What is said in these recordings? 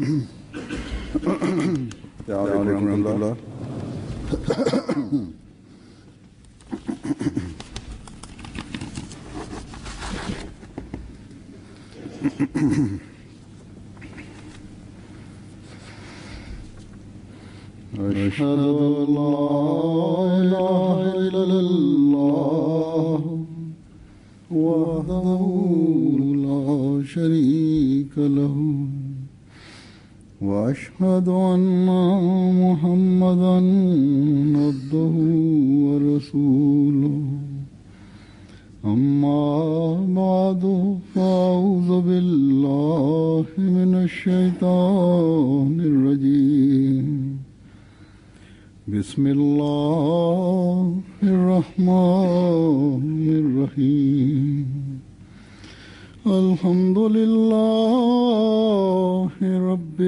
السلام عليكم ورحمة الله أشهد أن لا إله إلا الله وحده لا شريك له وأشهد أن محمدا عبده ورسوله أما بعد فأعوذ بالله من الشيطان الرجيم بسم الله الرحمن الرحيم الحمد لله رب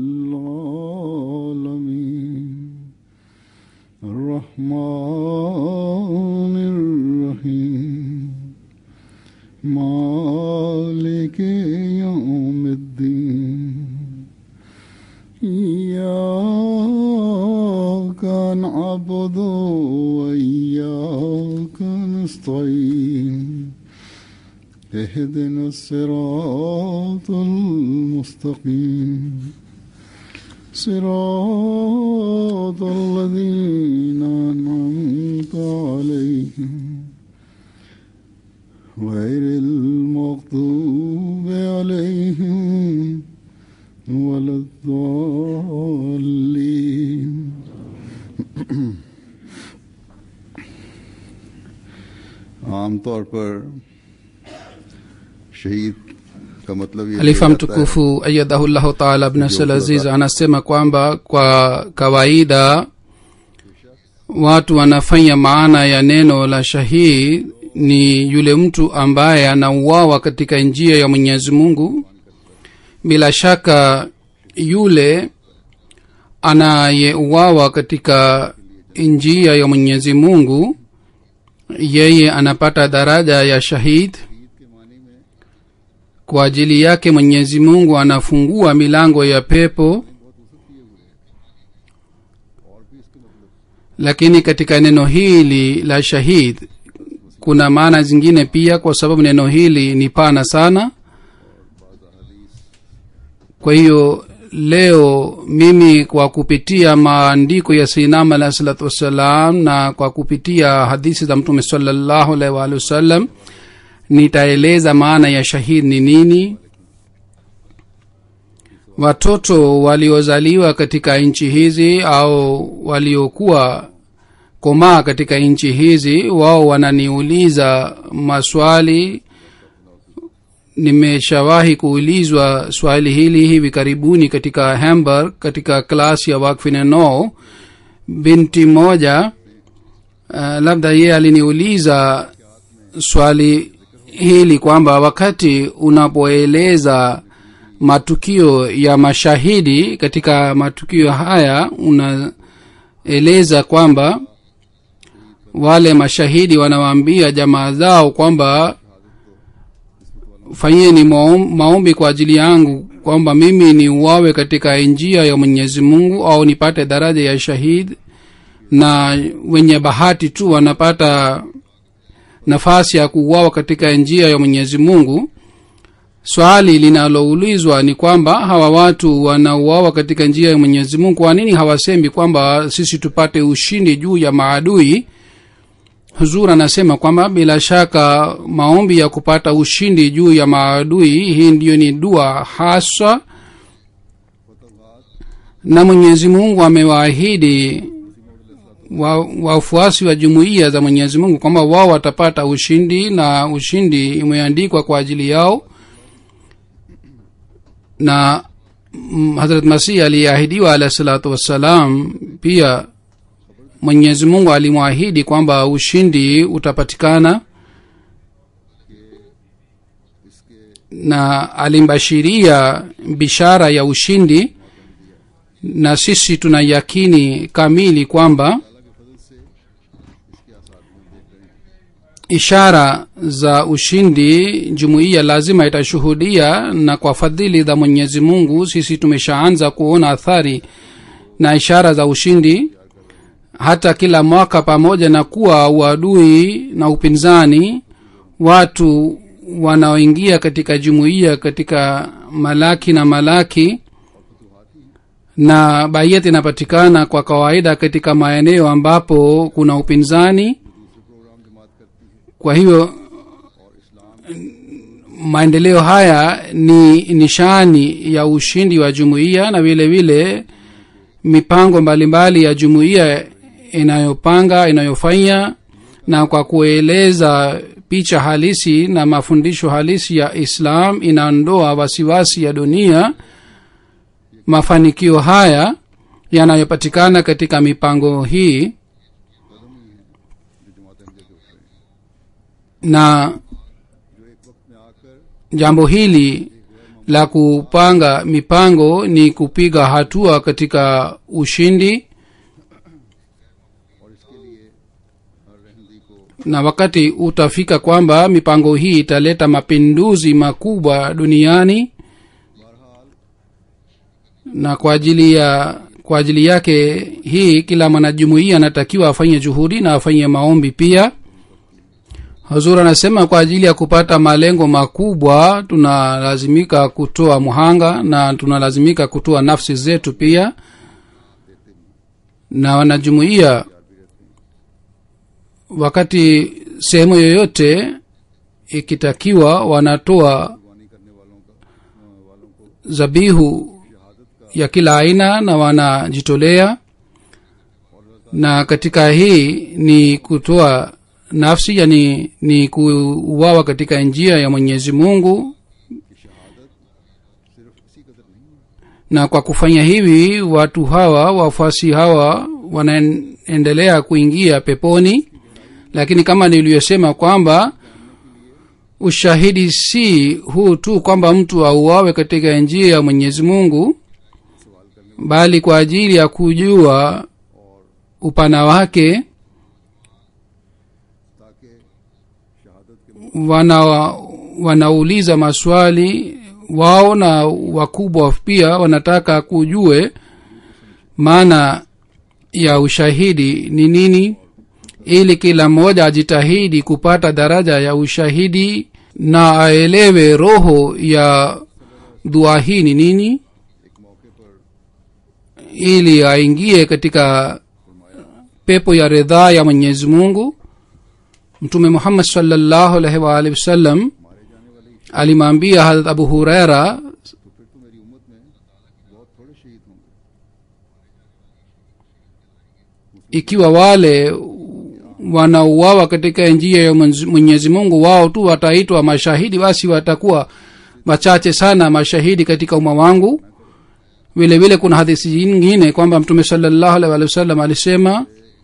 العالمين الرحمن الرحيم مالك يوم الدين إياك نعبد وإياك نستعين اهدنا الصراط المستقيم صراط الذين أنعمت عليهم غير المغضوب عليهم ولا الضالين आमतौर पर शहीद का मतलब ये halifa लिया जाता है mtukufu ayadahullahu taala abnasal aziz anasema kwamba kwa kawaida watu wanafanya maana ya neno la shahid ni yule mtu ambaye anauawa katika njia ya mwenyezi mungu bila shaka yule anayeuawa katika njia ya mwenyezi mungu yeye anapata daraja ya shahid kwa ajili yake mwenyezi mungu anafungua milango ya pepo lakini katika neno hili la shahid kuna maana zingine pia kwa sababu neno hili ni pana sana kwa hiyo leo mimi kwa kupitia maandiko ya sinam alahi salatu wassalam na kwa kupitia hadithi za mtume salallahu alaihi waalihi wasallam nitaeleza maana ya shahid ni nini watoto waliozaliwa katika nchi hizi au waliokuwa komaa katika nchi hizi wao wananiuliza maswali nimeshawahi kuulizwa swali hili hivi karibuni katika hamburg katika klasi ya wakfineno binti moja uh, labda yeye aliniuliza swali hili kwamba wakati unapoeleza matukio ya mashahidi katika matukio haya unaeleza kwamba wale mashahidi wanawaambia jamaa zao kwamba fanyeni maom- maombi kwa ajili yangu kwamba mimi ni uwawe katika njia ya mwenyezi mungu au nipate daraja ya shahid na wenye bahati tu wanapata nafasi ya kuuawa katika njia ya mwenyezi mungu swali linaloulizwa ni kwamba hawa watu wanauawa katika njia ya mwenyezi mungu kwa nini hawasemi kwamba sisi tupate ushindi juu ya maadui huzur anasema kwamba bila shaka maombi ya kupata ushindi juu ya maadui hii ndiyo ni dua haswa na mwenyezi mungu amewaahidi wa- wafuasi wa, wa jumuiya za mwenyezi mungu kwamba wao watapata ushindi na ushindi imeandikwa kwa ajili yao na mm, hazrat masih aliyeahidiwa alahi salatu wassalam pia mwenyezi mungu alimwahidi kwamba ushindi utapatikana na alimbashiria bishara ya ushindi na sisi tuna yakini kamili kwamba ishara za ushindi jumuiya lazima itashuhudia na kwa fadhili za mwenyezi mungu sisi tumeshaanza kuona athari na ishara za ushindi hata kila mwaka pamoja na kuwa uadui na upinzani watu wanaoingia katika jumuiya katika malaki na malaki na baiyat inapatikana kwa kawaida katika maeneo ambapo kuna upinzani kwa hiyo maendeleo haya ni nishani ya ushindi wa jumuiya na vile vile mipango mbalimbali ya jumuiya inayopanga inayofanya na kwa kueleza picha halisi na mafundisho halisi ya islam inaondoa wasiwasi ya dunia mafanikio haya yanayopatikana katika mipango hii na jambo hili la kupanga mipango ni kupiga hatua katika ushindi na wakati utafika kwamba mipango hii italeta mapinduzi makubwa duniani na kwa ajili ya kwa ajili yake hii kila mwanajumuia anatakiwa afanye juhudi na afanye maombi pia hazur anasema kwa ajili ya kupata malengo makubwa tunalazimika kutoa muhanga na tunalazimika kutoa nafsi zetu pia na wanajumuia wakati sehemu yoyote ikitakiwa wanatoa zabihu ya kila aina na wanajitolea na katika hii ni kutoa nafsi yani ni kuuawa katika njia ya mwenyezi mungu na kwa kufanya hivi watu hawa wafuasi hawa wanaendelea kuingia peponi lakini kama niliyosema kwamba ushahidi si huu tu kwamba mtu auawe katika njia ya mwenyezi mungu bali kwa ajili ya kujua upana wake wana wanauliza maswali wao na wakubwa pia wanataka kujue maana ya ushahidi ni nini ili kila mmoja ajitahidi kupata daraja ya ushahidi na aelewe roho ya dua hii ni nini ili aingie katika pepo ya ridhaa ya mwenyezi mungu mtume muhammad salllahu alaihi waalihi wasallam alimwambia harat abu hureira ikiwa wale wanauawa katika njia ya mwenyezi mungu wao tu wataitwa mashahidi basi watakuwa wachache sana mashahidi katika umma wangu vile vile kuna hadithi nyingine kwamba mtume salallahu alaihi wa sallam alisema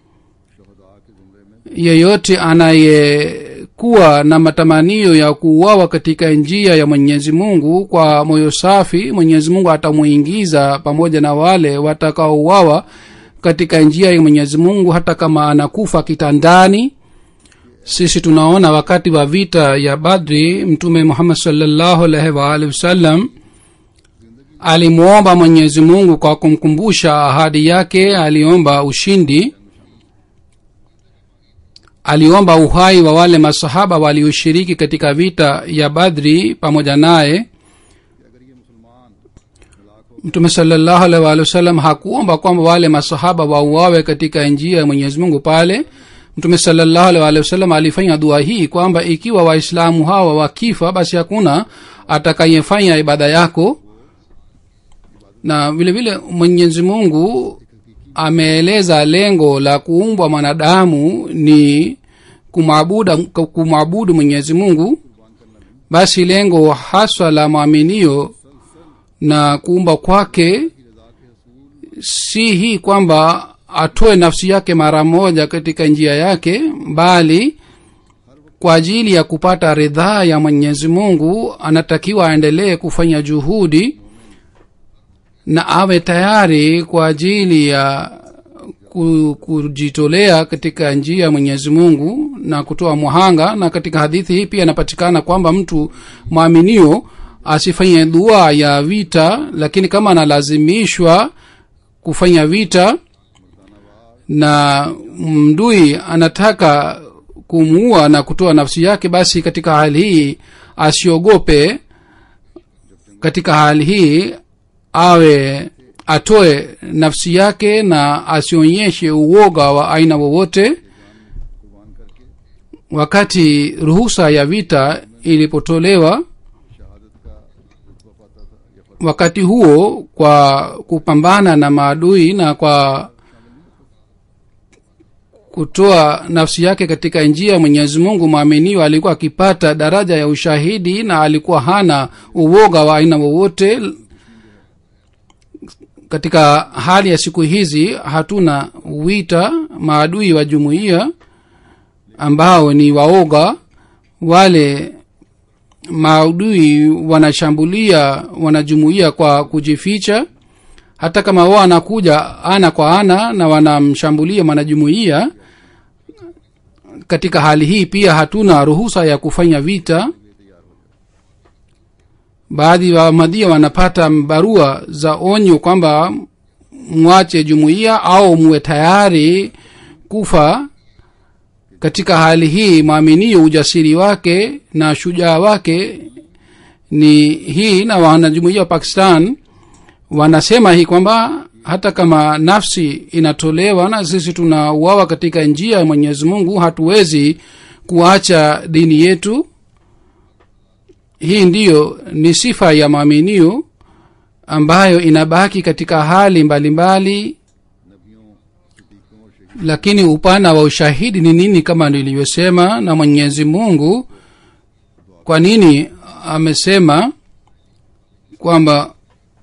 yeyote anayekuwa na matamanio ya kuuawa katika njia ya mwenyezi mungu kwa moyo safi mwenyezi mungu atamuingiza pamoja na wale watakaouawa katika njia ya mwenyezi mungu hata kama anakufa kitandani sisi tunaona wakati wa vita ya badri mtume muhammad salllahu alaihi waalihi wasallam alimwomba mwenyezi mungu kwa kumkumbusha ahadi yake aliomba ushindi aliomba uhai wa wale masahaba walioshiriki katika vita ya badri pamoja naye mtume salallahu alaihi waalihi wasallam hakuomba kwamba wale masahaba wauawe katika njia ya mwenyezi mungu pale mtume salallahu alaihi waalihi wasallam alifanya dua hii kwamba ikiwa waislamu hawa wakifa basi hakuna atakayefanya ibada yako na vile vile mwenyezi mungu ameeleza lengo la kuumbwa mwanadamu ni kumwabudu kumwabudu mwenyezi mungu basi lengo haswa la mwaminio na kuumba kwake si hii kwamba atoe nafsi yake mara moja katika njia yake bali kwa ajili ya kupata ridhaa ya mwenyezi mungu anatakiwa aendelee kufanya juhudi na awe tayari kwa ajili ya ku- kujitolea katika njia ya mwenyezi mungu na kutoa muhanga na katika hadithi hii pia inapatikana kwamba mtu mwaminio asifanye dua ya vita lakini kama analazimishwa kufanya vita na mdui anataka kumuua na kutoa nafsi yake basi katika hali hii asiogope katika hali hii awe atoe nafsi yake na asionyeshe uoga wa aina wowote wakati ruhusa ya vita ilipotolewa wakati huo kwa kupambana na maadui na kwa kutoa nafsi yake katika njia ya mwenyezi mungu mwaminiwa alikuwa akipata daraja ya ushahidi na alikuwa hana uoga wa aina wowote katika hali ya siku hizi hatuna wita maadui wa jumuiya ambao ni waoga wale maadui wanashambulia wanajumuia kwa kujificha hata kama wao anakuja ana kwa ana na wanamshambulia mwanajumuia katika hali hii pia hatuna ruhusa ya kufanya vita baadhi wa madhia wanapata barua za onyo kwamba mwache jumuiya au muwe tayari kufa katika hali hii mwaminio ujasiri wake na shujaa wake ni hii na wanajumuia wa pakistan wanasema hii kwamba hata kama nafsi inatolewa na sisi tunauawa katika njia ya mwenyezi mungu hatuwezi kuacha dini yetu hii ndiyo ni sifa ya mwaminio ambayo inabaki katika hali mbalimbali mbali, lakini upana wa ushahidi ni nini kama nilivyosema na mwenyezi mungu kwa nini amesema kwamba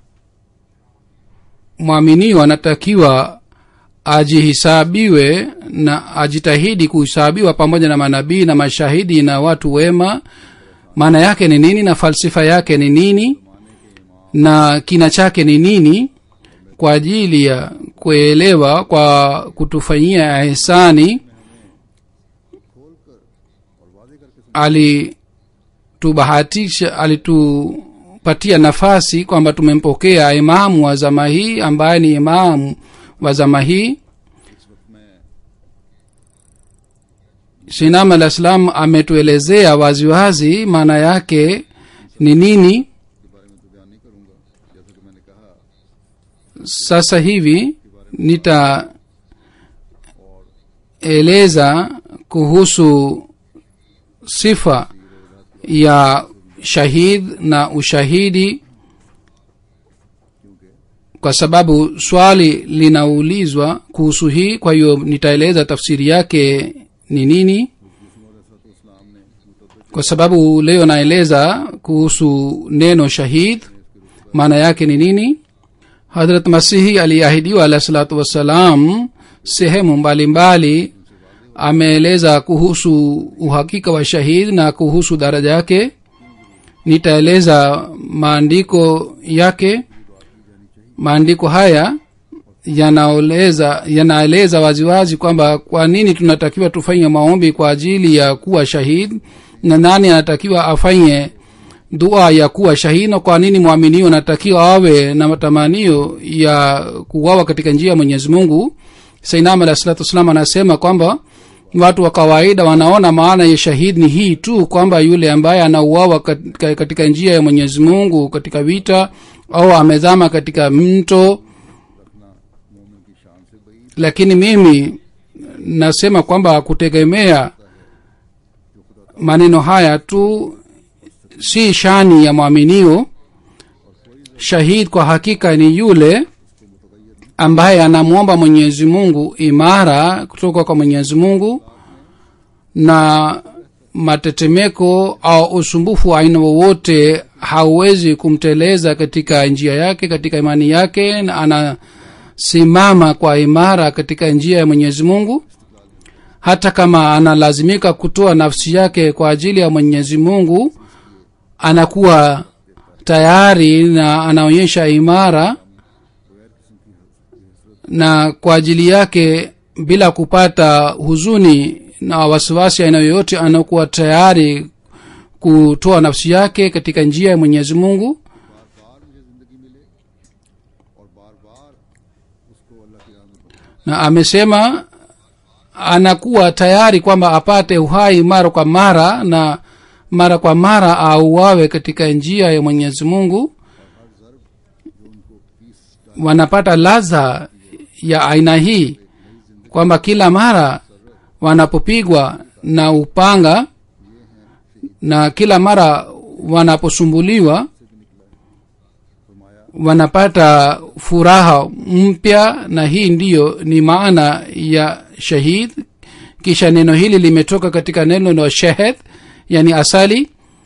mwaminio anatakiwa ajihisabiwe na ajitahidi kuhesabiwa pamoja na manabii na mashahidi na watu wema maana yake ni nini na falsifa yake ni nini na kina chake ni nini kwa ajili ya kuelewa kwa kutufanyia ihsani alitubahatisha alitupatia nafasi kwamba tumempokea imamu wa zama hii ambaye ni imamu wa zama hii shinam alah salam ametuelezea waziwazi maana yake ni nini sasa hivi nitaeleza kuhusu sifa ya shahid na ushahidi kwa sababu swali linaulizwa kuhusu hii kwa hiyo nitaeleza tafsiri yake ni nini kwa sababu leo naeleza kuhusu neno shahid maana yake ni nini hadrat masihi aliahidiwa alahi salatu wassalam sehemu mbalimbali ameeleza kuhusu uhakika wa shahid na kuhusu daraja yake nitaeleza maandiko yake maandiko haya yanaeleza yanaeleza waziwazi kwamba kwa nini tunatakiwa tufanye maombi kwa ajili ya kuwa shahid na nani anatakiwa afanye dua ya kuwa shahid na kwa nini mwaminio anatakiwa awe na matamanio ya kuwawa katika njia ya mwenyezi mungu sainam alah salatu wassalam anasema kwamba watu wa kawaida wanaona maana ya shahid ni hii tu kwamba yule ambaye anauawa katika, katika njia ya mwenyezi mungu katika vita au amezama katika mto lakini mimi nasema kwamba kutegemea maneno haya tu si shani ya mwaminio shahid kwa hakika ni yule ambaye anamwomba mwenyezi mungu imara kutoka kwa mwenyezi mungu na matetemeko au usumbufu wa aina wowote hauwezi kumteleza katika njia yake katika imani yake na anasimama kwa imara katika njia ya mwenyezi mungu hata kama analazimika kutoa nafsi yake kwa ajili ya mwenyezi mungu anakuwa tayari na anaonyesha imara na kwa ajili yake bila kupata huzuni na wasiwasi aina yoyote anakuwa tayari kutoa nafsi yake katika njia ya mwenyezi mungu बार मुझे जिंदगी मिले और बार बार उसको अल्लाह की राह में बढ़ाना। na amesema anakuwa tayari kwamba apate uhai mara kwa mara na mara kwa mara auawe katika njia ya mwenyezi mungu wanapata ladha ya aina hii kwamba kila mara wanapopigwa na upanga na kila mara wanaposumbuliwa wanapata furaha mpya na hii ndiyo ni maana ya shahid kisha neno hili limetoka katika neno la shahid yani asali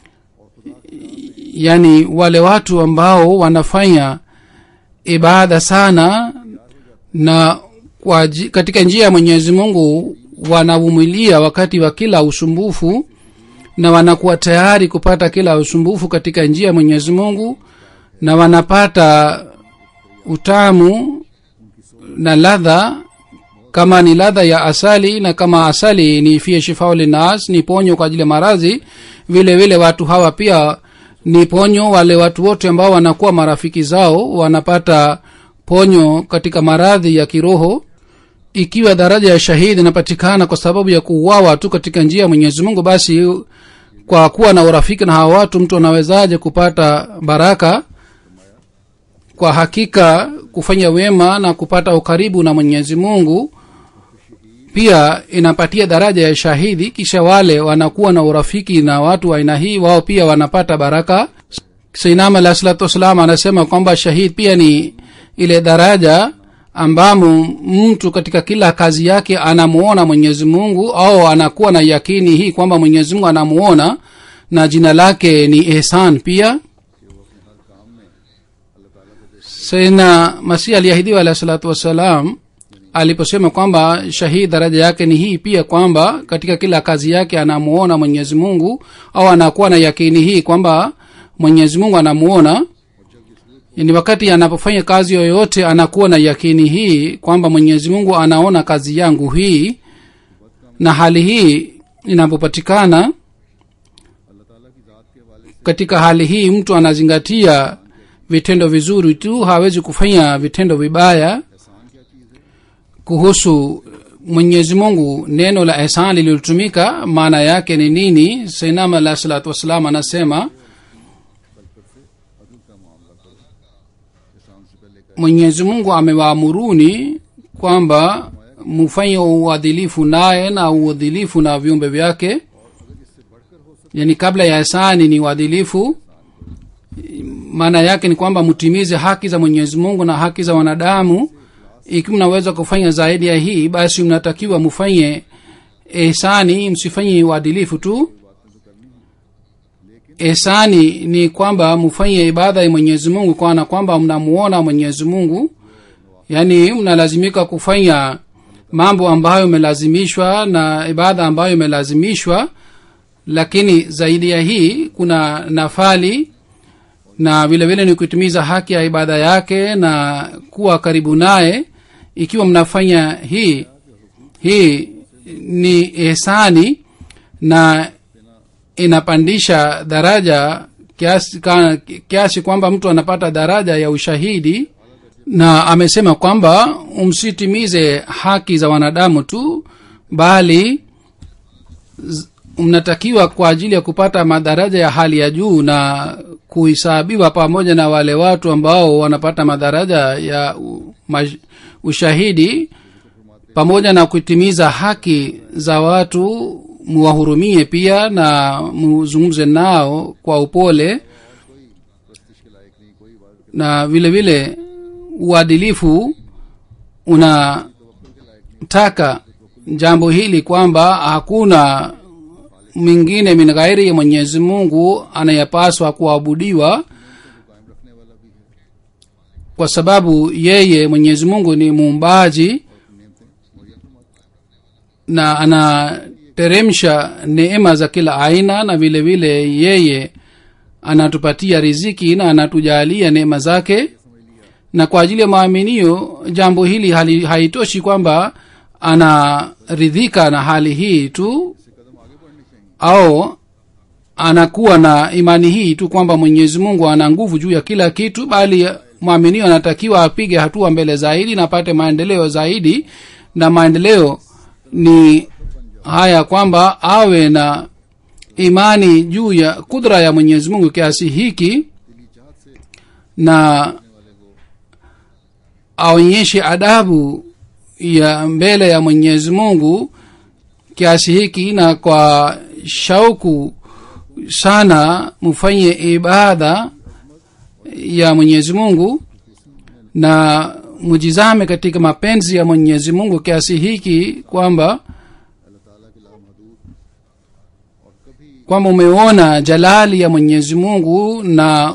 yani wale watu ambao wanafanya ibada sana na kwa, ji- katika njia ya mwenyezi mungu wanavumilia wakati wa kila usumbufu na wanakuwa tayari kupata kila usumbufu katika njia ya mwenyezi mungu na wanapata utamu na ladha kama ni ladha ya asali na kama asali ni fia shifao linas ni ponyo kwa ajili ya maradhi vile vile watu hawa pia ni ponyo wale watu wote ambao wanakuwa marafiki zao wanapata ponyo katika maradhi ya kiroho ikiwa daraja ya shahidi inapatikana kwa sababu ya kuuawa tu katika njia ya mwenyezi mungu basi kwa kuwa na urafiki na hawa watu mtu anawezaje kupata baraka kwa hakika kufanya wema na kupata ukaribu na mwenyezi mungu pia inapatia daraja ya shahidi kisha wale wanakuwa na urafiki na watu wa aina hii wao pia wanapata baraka sainam alah salatu wassalam anasema kwamba shahid pia ni ile daraja ambamo mtu katika kila kazi yake anamuona mwenyezi mungu au anakuwa na yakini hii kwamba mwenyezi mungu anamuona na jina lake ni ihsan pia saidna masih aliahidiwa alahi salatu wassalam aliposema kwamba shahid daraja yake ni hii pia kwamba katika kila kazi yake anamuona mwenyezi mungu au anakuwa na yakini hii kwamba mwenyezi mungu anamuona yani wakati anapofanya kazi yoyote anakuwa na yakini hii kwamba mwenyezi mungu anaona kazi yangu hii na hali hii inapopatikana katika hali hii mtu anazingatia vitendo vizuri tu hawezi kufanya vitendo vibaya kuhusu mwenyezi mungu neno la ihsan lililotumika maana yake ni nini sainam alah salatu wassalam anasema mwenyezi mungu amewaamuruni kwamba mufanye uadilifu naye na uadilifu na viumbe vyake yani kabla ya ihsani ni uadilifu maana yake ni kwamba mtimize haki za mwenyezi mungu na haki za wanadamu ikiwa mnaweza kufanya zaidi ya hii basi mnatakiwa mfanye ihsani msifanye uadilifu tu ihsani ni kwamba mfanye ibada ya mwenyezi mungu kwana kwamba mnamuona mwenyezi mungu yaani mnalazimika kufanya mambo ambayo imelazimishwa na ibada ambayo imelazimishwa lakini zaidi ya hii kuna nafali na vile vile ni kutimiza haki ya ibada yake na kuwa karibu naye ikiwa mnafanya hii hii ni ihsani na inapandisha daraja kiasi, ka, kiasi kwamba mtu anapata daraja ya ushahidi na amesema kwamba msitimize haki za wanadamu tu bali z- mnatakiwa kwa ajili ya kupata madaraja ya hali ya juu na kuhesabiwa pamoja na wale watu ambao wanapata madaraja ya u- mash- ushahidi pamoja na kutimiza haki za watu muwahurumie pia na muzungumze nao kwa upole na vile vile uadilifu unataka jambo hili kwamba hakuna mwingine min ghairi ya mwenyezi mungu anayepaswa kuabudiwa kwa sababu yeye mwenyezi mungu ni muumbaji na anateremsha neema za kila aina na vile vile yeye anatupatia riziki na anatujalia neema zake na kwa ajili ya maaminio jambo hili hali, haitoshi kwamba anaridhika na hali hii tu au anakuwa na imani hii tu kwamba mwenyezi mungu ana nguvu juu ya kila kitu bali mwaminio anatakiwa apige hatua mbele zaidi na apate maendeleo zaidi na maendeleo ni haya kwamba awe na imani juu ya kudra ya mwenyezi mungu kiasi hiki na aonyeshe adabu ya mbele ya mwenyezi mungu kiasi hiki na kwa shauku sana mfanye ibada ya mwenyezi mungu na mujizame katika mapenzi ya mwenyezi mungu kiasi hiki kwamba kwamba umeona jalali ya mwenyezi mungu na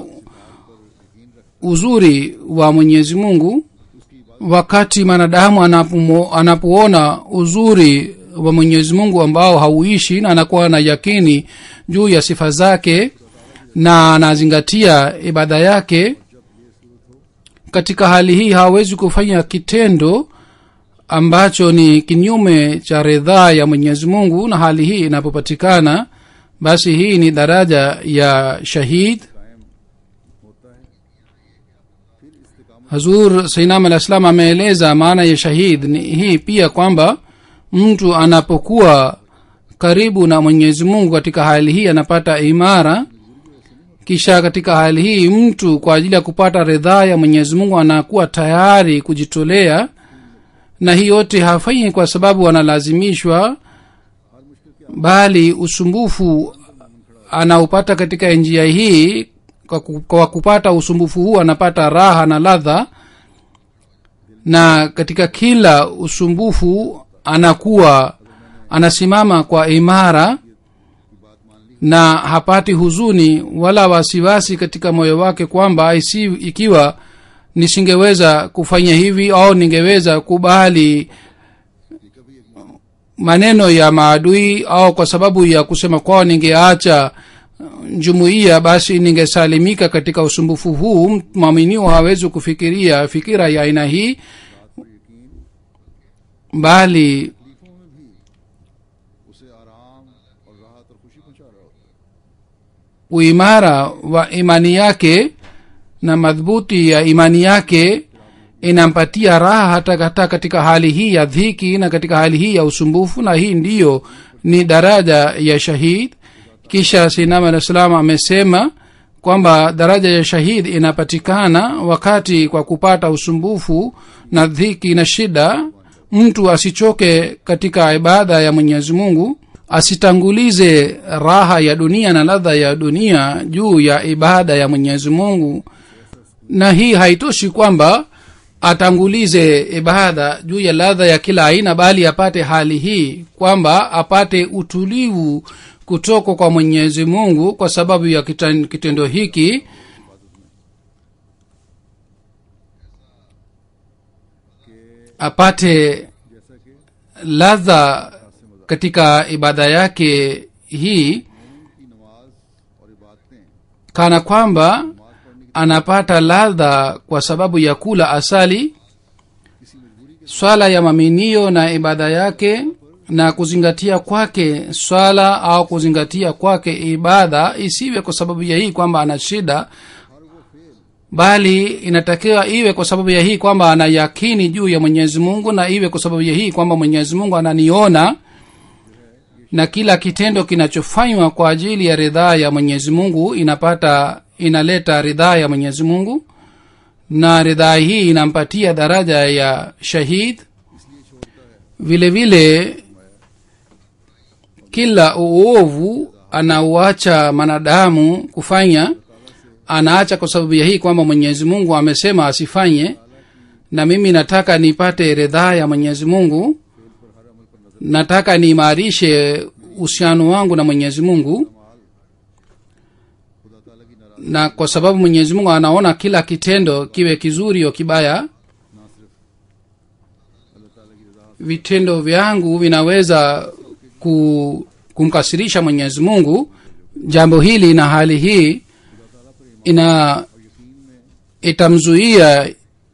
uzuri wa mwenyezi mungu wakati mwanadamu anapomo- anapoona uzuri wa mwenyezi mungu ambao hauishi na anakuwa na yakini juu ya sifa zake na anazingatia ibada yake katika hali hii hawezi kufanya kitendo ambacho ni kinyume cha ridhaa ya mwenyezi mungu na hali hii inapopatikana basi hii ni daraja ya shahid hazur sainam alah salam ameeleza maana ya shahid ni hii pia kwamba mtu anapokuwa karibu na mwenyezi mungu katika hali hii anapata imara kisha katika hali hii mtu kwa ajili ya kupata ridhaa ya mwenyezi mungu anakuwa tayari kujitolea na hii yote hafanyi kwa sababu analazimishwa bali usumbufu anaupata katika njia hii kwa ku- kwa kupata usumbufu huu anapata raha na ladha na katika kila usumbufu anakuwa anasimama kwa imara na hapati huzuni wala wasiwasi katika moyo wake kwamba isi, ikiwa nisingeweza kufanya hivi au ningeweza kubali maneno ya maadui au kwa sababu ya kusema kwao ningeacha jumuiya basi ningesalimika katika usumbufu huu mwaminio hawezi kufikiria fikira ya aina hii bali तकलीफों में भी उसे आराम और राहत और खुशी पहुंचा रहा होता है uimara wa imani yake na madhubuti ya imani yake inampatia raha hata hata katika hali hii ya dhiki na katika hali hii ya usumbufu na hii ndiyo ni daraja ya shahid kisha sinam alah salam amesema kwamba daraja ya shahid inapatikana wakati kwa kupata usumbufu na dhiki na shida mtu asichoke katika ibada ya mwenyezi mungu asitangulize raha ya dunia na ladha ya dunia juu ya ibada ya mwenyezi mungu na hii haitoshi kwamba atangulize ibada juu ya ladha ya kila aina bali apate hali hii kwamba apate utulivu kutoka kwa mwenyezi mungu kwa sababu ya kitan- kitendo hiki apate ladha katika ibada yake hii की नमाज और इबादतें kana kwamba anapata ladha kwa sababu ya kula asali swala ya maminio na ibada yake na kuzingatia kwake swala au kuzingatia kwake ibada isiwe kwa sababu ya hii kwamba ana shida bali inatakiwa iwe kwa sababu ya hii kwamba ana yakini juu ya mwenyezi mungu na iwe kwa sababu ya hii kwamba mwenyezi mungu ananiona na kila kitendo kinachofanywa kwa ajili ya ridhaa ya mwenyezi mungu inapata inaleta ridhaa ya mwenyezi mungu na ridhaa hii inampatia daraja ya shahid vile vile kila uovu anauacha mwanadamu kufanya anaacha kwa sababu ya hii kwamba mwenyezi mungu amesema asifanye na mimi nataka nipate ridhaa ya mwenyezi mungu nataka niimarishe uhusiano wangu na mwenyezi mungu na kwa sababu mwenyezi mungu anaona kila kitendo kiwe kizuri au kibaya vitendo vyangu vinaweza ku, kumkasirisha mwenyezi mungu jambo hili na hali hii ina itamzuia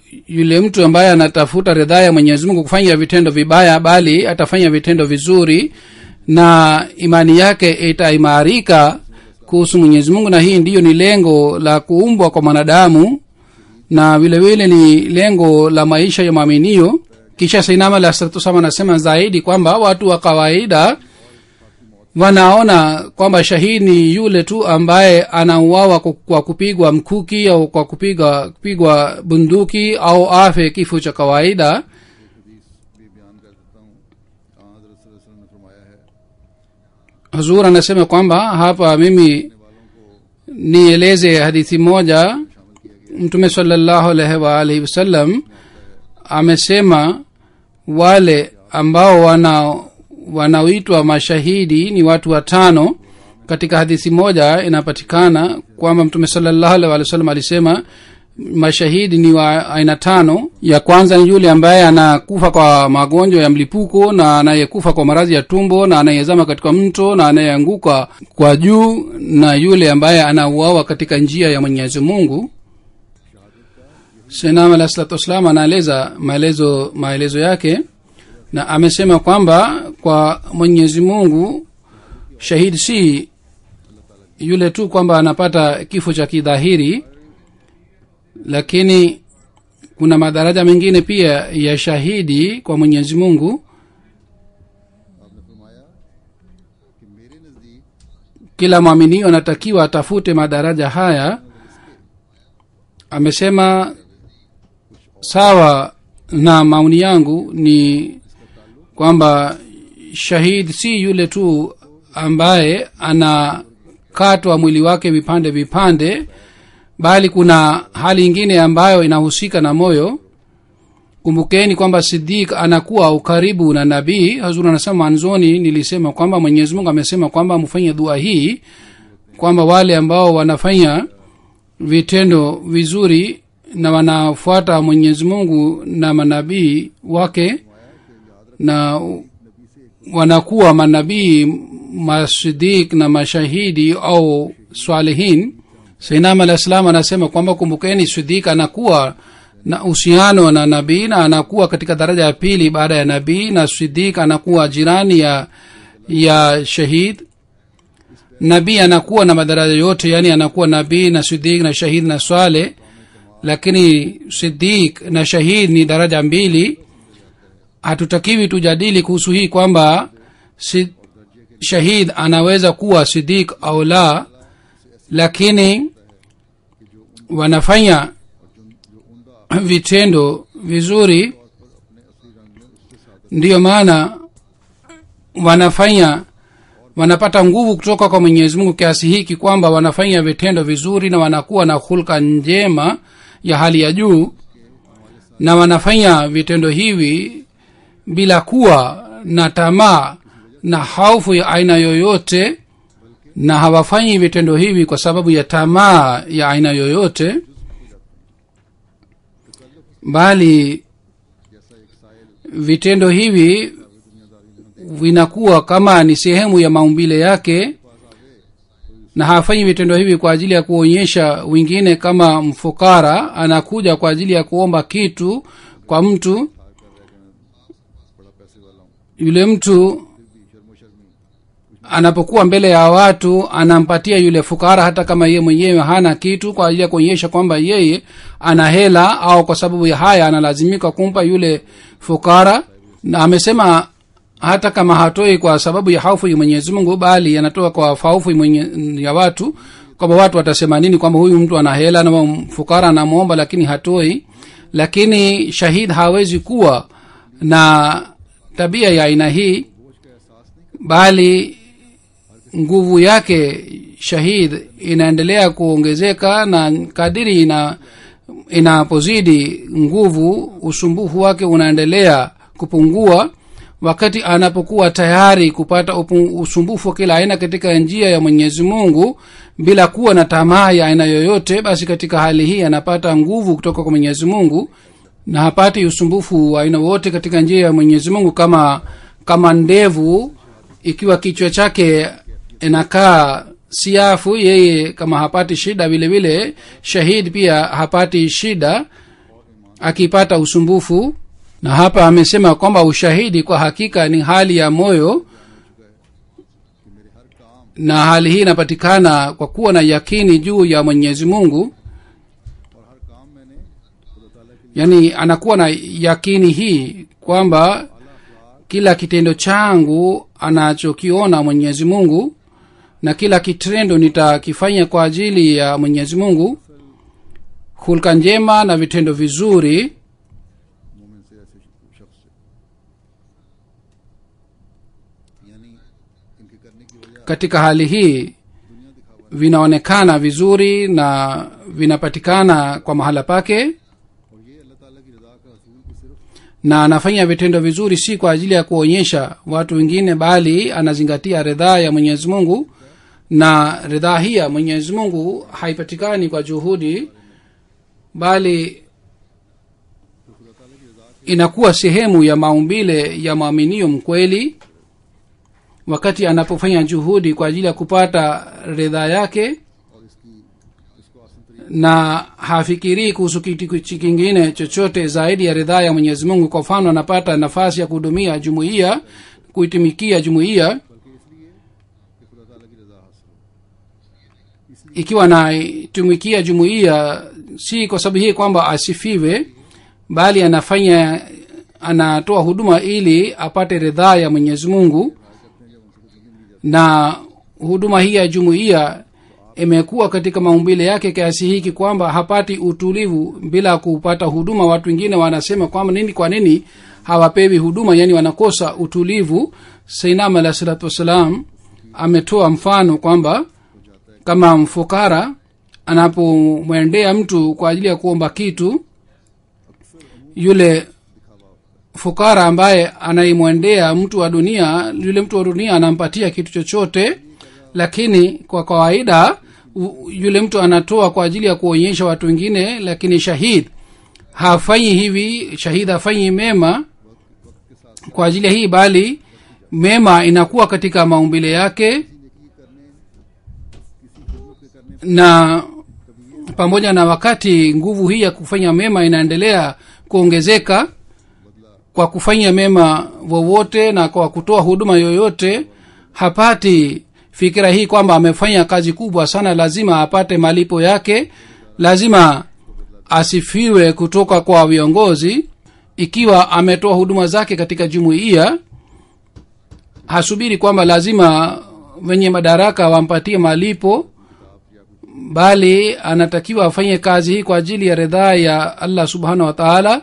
yule mtu ambaye anatafuta ridhaa ya mwenyezi mungu kufanya vitendo vibaya bali atafanya vitendo vizuri na imani yake itaimarika kuhusu mwenyezi mungu na hii ndiyo ni lengo la kuumbwa kwa mwanadamu na vile vile ni lengo la maisha ya mwaminio kisha sainama lasratusama anasema zaidi kwamba watu wa kawaida wanaona kwamba shahidi ni yule tu ambaye anauawa ku- kwa kupigwa mkuki au kwa kupiga kupigwa bunduki au afe kifo cha kawaida हदीस भी बयान कर देता हूँ हाँ हजरत सल्लल्लाहु अलैहि वसल्लम ने फरमाया है huzur anasema kwamba hapa mimi nieleze hadithi moja mtume salallahu alaihi waalihi wasallam amesema wale ambao wana wanaoitwa mashahidi ni watu watano katika hadithi moja inapatikana kwamba mtume salallahu alaihi waalihi wasallam alisema mashahidi ni wa aina tano ya kwanza ni yule ambaye anakufa kwa magonjwa ya mlipuko na anayekufa kwa maradhi ya tumbo na anayezama katika mto na anayeanguka kwa juu na yule ambaye anauawa katika njia ya mwenyezi mungu senam alah salatu wassalam anaeleza maelezo maelezo yake na amesema kwamba kwa mwenyezi mungu shahidi si yule tu kwamba anapata kifo cha kidhahiri lakini kuna madaraja mengine pia ya shahidi kwa mwenyezi mungu आपने फरमाया कि मेरे नज़दीक kila mwaminio anatakiwa atafute madaraja haya amesema sawa na maoni yangu ni kwamba shahid si yule tu ambaye anakatwa mwili wake vipande vipande bali kuna hali ingine ambayo inahusika na moyo kumbukeni kwamba sidik anakuwa ukaribu na nabii hazur anasema mwanzoni nilisema kwamba mwenyezi mungu amesema kwamba mfanye dua hii kwamba wale ambao wanafanya vitendo vizuri na wanafuata mwenyezi mungu na manabii wake na wanakuwa manabii masidik na mashahidi au swalihin sainam alah salam anasema kwamba kumbukeni sidik anakuwa na uhusiano na nabii na anakuwa katika daraja ya pili baada ya nabii na sidik anakuwa jirani ya ya shahid nabii anakuwa na madaraja yote yani anakuwa nabii na sidik na shahid na swale lakini sidik na shahid ni daraja mbili hatutakiwi tujadili kuhusu hii kwamba si, shahid anaweza kuwa sidik au la lakini wanafanya vitendo vizuri ndiyo maana wanafanya wanapata nguvu kutoka kwa mwenyezi mungu kiasi hiki kwamba wanafanya vitendo vizuri na wanakuwa na hulka njema ya hali ya juu na wanafanya vitendo hivi bila kuwa na tamaa na haufu ya aina yoyote na hawafanyi vitendo hivi kwa sababu ya tamaa ya aina yoyote bali vitendo hivi vinakuwa kama ni sehemu ya maumbile yake na hafanyi vitendo hivi kwa ajili ya kuonyesha wengine kama mfukara anakuja kwa ajili ya kuomba kitu kwa mtu yule mtu anapokuwa mbele ya watu anampatia yule fukara hata kama yeye mwenyewe hana kitu kwa ajili ya kuonyesha kwamba yeye ana hela au kwa sababu ya haya analazimika kumpa yule fukara na amesema hata kama hatoi kwa sababu ya haufu ya mwenyezi mungu bali anatoa kwa haufu mwenye, ya watu kwamba watu watasema nini kwamba huyu mtu ana hela na fukara anamwomba lakini hatoi lakini shahid hawezi kuwa na tabia ya aina hii bali nguvu yake shahid inaendelea kuongezeka na kadiri ina inapozidi nguvu usumbufu wake unaendelea kupungua wakati anapokuwa tayari kupata upu, usumbufu wa kila aina katika njia ya mwenyezi mungu bila kuwa na tamaa ya aina yoyote basi katika hali hii anapata nguvu kutoka kwa mwenyezi mungu na hapati usumbufu wa aina wote katika njia ya mwenyezi mungu kama kama ndevu ikiwa kichwa chake inakaa siafu yeye kama hapati shida vile vile shahid pia hapati shida akipata usumbufu na hapa amesema kwamba ushahidi kwa hakika ni hali ya moyo कि मेरे हर काम na hali hii inapatikana kwa kuwa na yakini juu ya mwenyezi mungu और हर काम मैंने खुदा ताला के लिए yaani anakuwa na yakini hii kwamba आला अखलाक kila kitendo changu anachokiona mwenyezi mungu na kila kitendo nitakifanya kwa ajili ya mwenyezi mungu hulka njema na vitendo vizuri मोमिन से ऐसे शख्स से यानी इनके करने की वजह katika hali hii दुनिया दिखावा vinaonekana vizuri na vinapatikana kwa mahala pake और ये अल्लाह ताला की रजा का असूल की सिर्फ na anafanya vitendo vizuri si kwa ajili ya kuonyesha watu wengine bali anazingatia ridhaa ya mwenyezi mungu na ridhaa hii ya mwenyezi mungu haipatikani kwa juhudi bali inakuwa sehemu ya maumbile ya mwaminio mkweli wakati anapofanya juhudi kwa ajili ya kupata ridhaa yake और इसकी इसको आसन तरीके na hafikirii kuhusu kitu kitu kingine chochote zaidi ya ridhaa ya mwenyezi mungu kwa mfano anapata nafasi ya kuhudumia jumuiya kuitumikia jumuiya बल्कि इसलिए कि खुदा ताला की रजा हासिल हो इसलिए ikiwa anaitumikia jumuiya si kwa sababu hii kwamba asifiwe bali anafanya anatoa huduma ili apate ridhaa ya mwenyezi mungu na huduma hii ya jumuiya imekuwa katika maumbile yake kiasi hiki kwamba hapati utulivu bila kupata huduma watu wengine wanasema kwamba nini kwa nini hawapewi huduma yani wanakosa utulivu sainam alah salatu wassalam ametoa mfano kwamba kama mfukara anapomwendea mtu kwa ajili ya kuomba kitu yule fukara ambaye anaimwendea mtu wa dunia yule mtu wa dunia anampatia kitu chochote lakini kwa kawaida u- yule mtu anatoa kwa ajili ya kuonyesha watu wengine lakini shahid hafanyi hivi shahid hafanyi mema kwa ajili ya hii bali mema inakuwa katika maumbile yake na pamoja na wakati nguvu hii ya kufanya mema inaendelea kuongezeka kwa kufanya mema wowote na kwa kutoa huduma yoyote hapati fikira hii kwamba amefanya kazi kubwa sana lazima apate malipo yake lazima asifiwe kutoka kwa viongozi ikiwa ametoa huduma zake katika jumuiya hasubiri kwamba lazima wenye madaraka wampatie malipo bali anatakiwa afanye kazi hii kwa ajili ya ridhaa ya allah subhanahu wa taala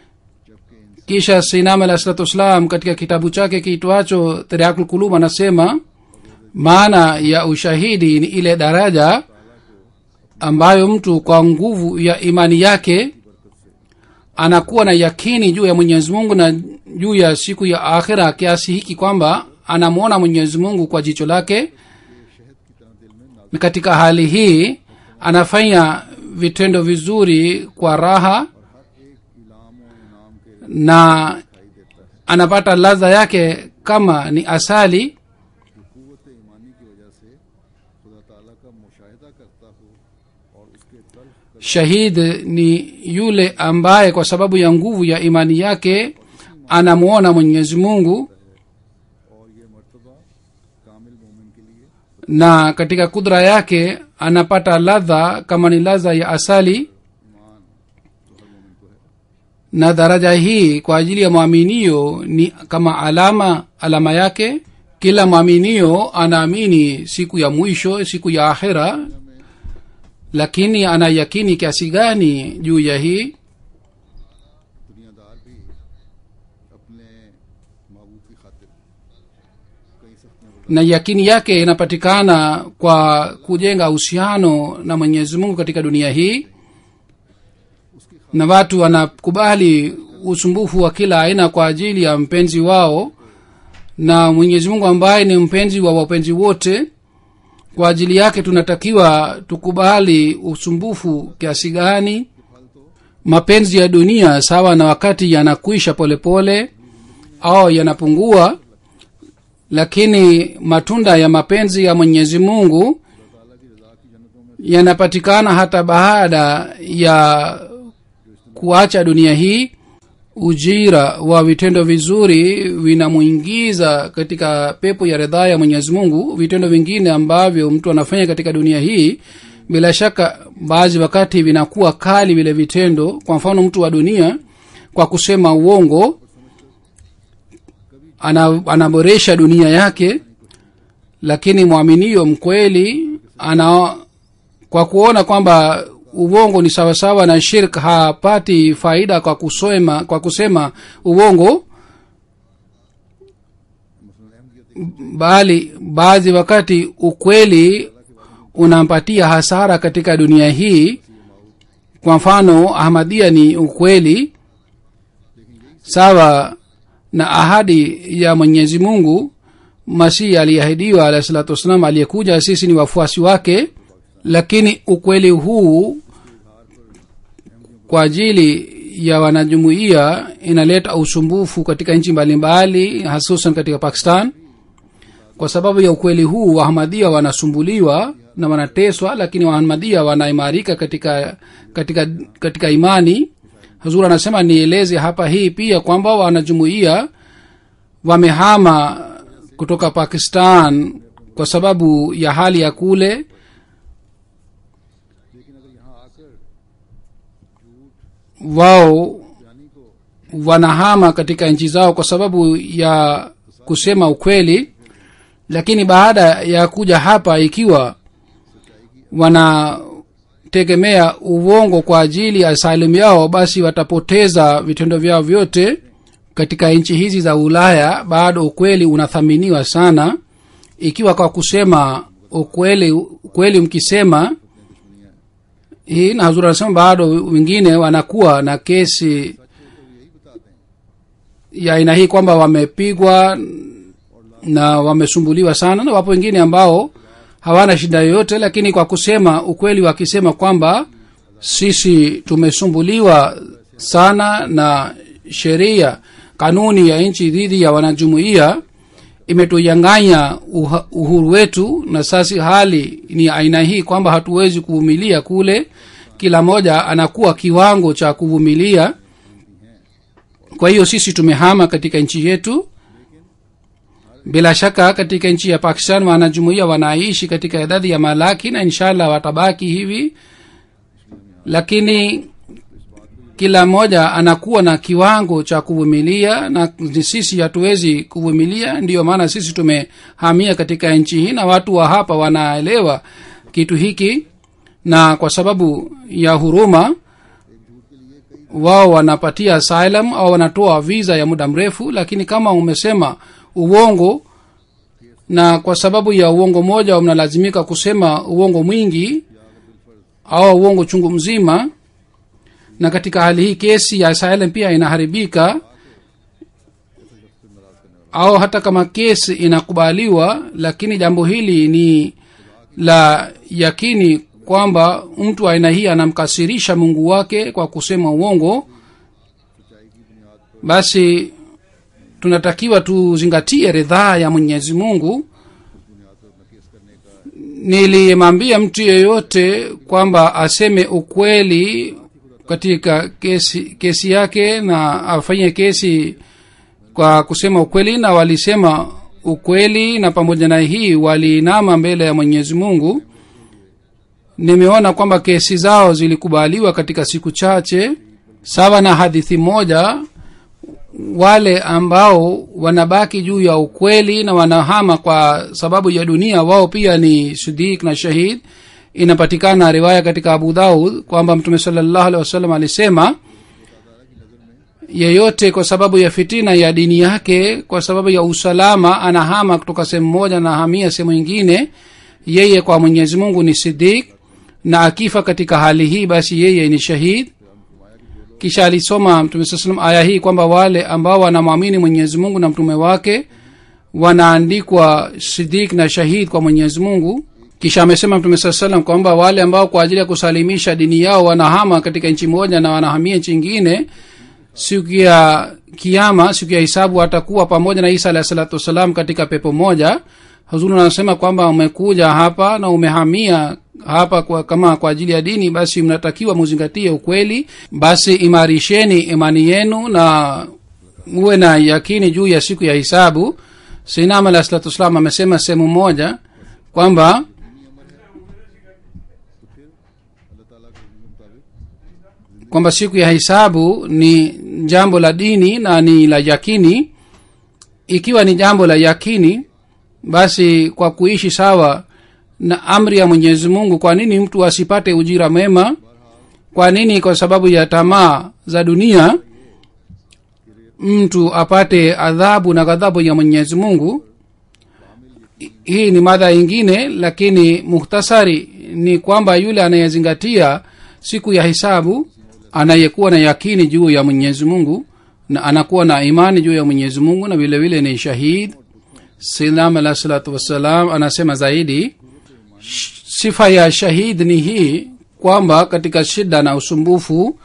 kisha sinam alah salatu wassalam katika kitabu chake kiitwacho tariakul kulub anasema maana ya ushahidi ni ile daraja ambayo mtu kwa nguvu ya imani yake anakuwa na yakini juu ya mwenyezi mungu na juu ya siku ya akhira kiasi hiki kwamba anamwona mwenyezi mungu kwa jicho lake na katika hali hii anafanya vitendo vizuri kwa raha Ilam और इनाम के na anapata ladha yake kama ni asali कुत ईमानी की वजह से खुदा ताला का मुशाहिदा करता हो और उसके तल्ख shahid ni yule ambaye kwa sababu ya nguvu ya imani yake anamwona mwenyezi mungu और ये मर्तबा कामिल मोमिन के लिए na katika kudra yake anapata ladha kama ni ladha ya asali ईमान तो हर मोमिन को है na daraja hii kwa ajili ya mwaminio ni kama alama alama yake kila mwaminio anaamini siku ya mwisho siku ya akhira lakini ana yakini kiasi gani juu ya hii दुनियादार भी अपने महबूब की खातिर कई सख्तियां बर्दाश्त na yakini yake inapatikana kwa kujenga uhusiano na mwenyezi mungu katika dunia hii na watu wanakubali usumbufu wa kila aina kwa ajili ya mpenzi wao na mwenyezi mungu ambaye ni mpenzi wa wapenzi wote kwa ajili yake tunatakiwa tukubali usumbufu kiasi gani mapenzi ya dunia sawa na wakati yanakwisha polepole au yanapungua lakini matunda ya mapenzi ya mwenyezi mungu yanapatikana hata baada ya kuacha dunia hii ujira wa vitendo vizuri vinamwingiza katika pepo ya ridhaa ya mwenyezi mungu vitendo vingine ambavyo mtu anafanya katika dunia hii bila shaka baadhi wakati vinakuwa kali vile vitendo kwa mfano mtu wa dunia kwa kusema uongo ana, anaboresha dunia yake lakini mwaminio mkweli ana kwa kuona kwamba uongo ni sawasawa na shirk hapati faida kwa kusema kwa kusema uongo bali baadhi wakati ukweli unampatia hasara katika dunia hii kwa mfano ahmadia ni ukweli sawa na ahadi ya mwenyezi mungu masihi aliyeahidiwa alahi salatu wassalam aliyekuja sisi ni wafuasi wake lakini ukweli huu kwa ajili ya wanajumuiya inaleta usumbufu katika nchi mbalimbali hasusan katika pakistan kwa sababu ya ukweli huu wahamadia wanasumbuliwa na wanateswa lakini wahamadia wanaimarika katika katika katika imani hazur anasema nieleze hapa hii pia kwamba wanajumuiya wamehama kutoka pakistan kwa sababu ya hali ya kule wao wanahama katika nchi zao kwa sababu ya kusema ukweli lakini baada ya kuja hapa ikiwa wanategemea uongo kwa ajili ya asalimu yao basi watapoteza vitendo vyao vyote katika nchi hizi za ulaya bado ukweli unathaminiwa sana ikiwa kwa kusema ukweli ukweli mkisema hii na hazur anasema bado wengine wanakuwa na kesi ya aina hii kwamba wamepigwa na wamesumbuliwa sana na wapo wengine ambao hawana shida yoyote lakini kwa kusema ukweli wakisema kwamba sisi tumesumbuliwa sana na sheria kanuni ya nchi dhidi ya wanajumuiya imetuyanganya uhuru wetu na sasa hali ni aina hii kwamba hatuwezi kuvumilia kule kila moja anakuwa kiwango cha kuvumilia kwa hiyo sisi tumehama katika nchi yetu bila shaka katika nchi ya pakistan wanajumuia wanaishi katika idadi ya malaki na inshallah watabaki hivi lakini kila mmoja anakuwa na kiwango cha kuvumilia na sisi hatuwezi kuvumilia ndiyo maana sisi tumehamia katika nchi hii na watu wa hapa wanaelewa kitu hiki na kwa sababu ya huruma wao wanapatia asylum au wanatoa visa ya muda mrefu lakini kama umesema uongo na kwa sababu ya uongo moja mnalazimika kusema uongo mwingi au uongo chungu mzima na katika hali hii kesi ya asylum pia inaharibika au hata kama kesi inakubaliwa lakini jambo hili ni la yakini kwamba mtu aina hii anamkasirisha mungu wake kwa kusema uongo basi tunatakiwa tuzingatie ridhaa ya mwenyezi mungu nilimwambia mtu yeyote kwamba aseme ukweli katika kesi kesi yake na afanye kesi kwa kusema ukweli na walisema ukweli na pamoja na hii waliinama mbele ya mwenyezi mungu nimeona kwamba kesi zao zilikubaliwa katika siku chache sawa na hadithi moja wale ambao wanabaki juu ya ukweli na wanahama kwa sababu ya dunia wao pia ni sidik na shahid inapatikana riwaya katika abu daud kwamba mtume salllahu alehi wasallam alisema yeyote kwa sababu ya fitina ya dini yake kwa sababu ya usalama anahama kutoka sehemu moja na hamia sehemu ingine yeye kwa mwenyezi mungu ni sidik na akifa katika hali hii basi yeye ni shahid kisha alisoma mtume saa salam aya hii kwamba wale ambao wanamwamini mwenyezi mungu na mtume wake wanaandikwa sidik na shahid kwa mwenyezi mungu kisha amesema mtume saa salam kwamba wale ambao kwa ajili ya kusalimisha dini yao wanahama katika nchi moja na wanahamia nchi ingine siku ya kiama siku ya hisabu watakuwa pamoja na isa alahi salatu wassalam katika pepo moja huzuri anasema kwamba umekuja hapa na umehamia hapa kwa, kama kwa ajili ya dini basi mnatakiwa muzingatie ukweli basi imarisheni imani yenu na muwe na yakini juu ya siku ya hisabu sinam alah salatu wassalam amesema sehemu moja kwamba अल्लाह ताला के हुक्म के मुताबिक kwamba siku ya hisabu ni jambo la dini na ni la yakini ikiwa ni jambo la yakini basi kwa kuishi sawa na amri ya mwenyezi mungu kwa nini mtu asipate ujira mwema kwa nini kwa sababu ya tamaa za dunia mtu apate adhabu na ghadhabu ya mwenyezi mungu hii ni mada ingine lakini muhtasari ni kwamba yule anayezingatia siku ya hisabu anayekuwa na yakini juu ya mwenyezi mungu na anakuwa na imani juu ya mwenyezi mungu na vile vile ni shahid salam alah salatu wassalam anasema zaidi sh- sifa ya shahid ni hii kwamba katika shida na usumbufu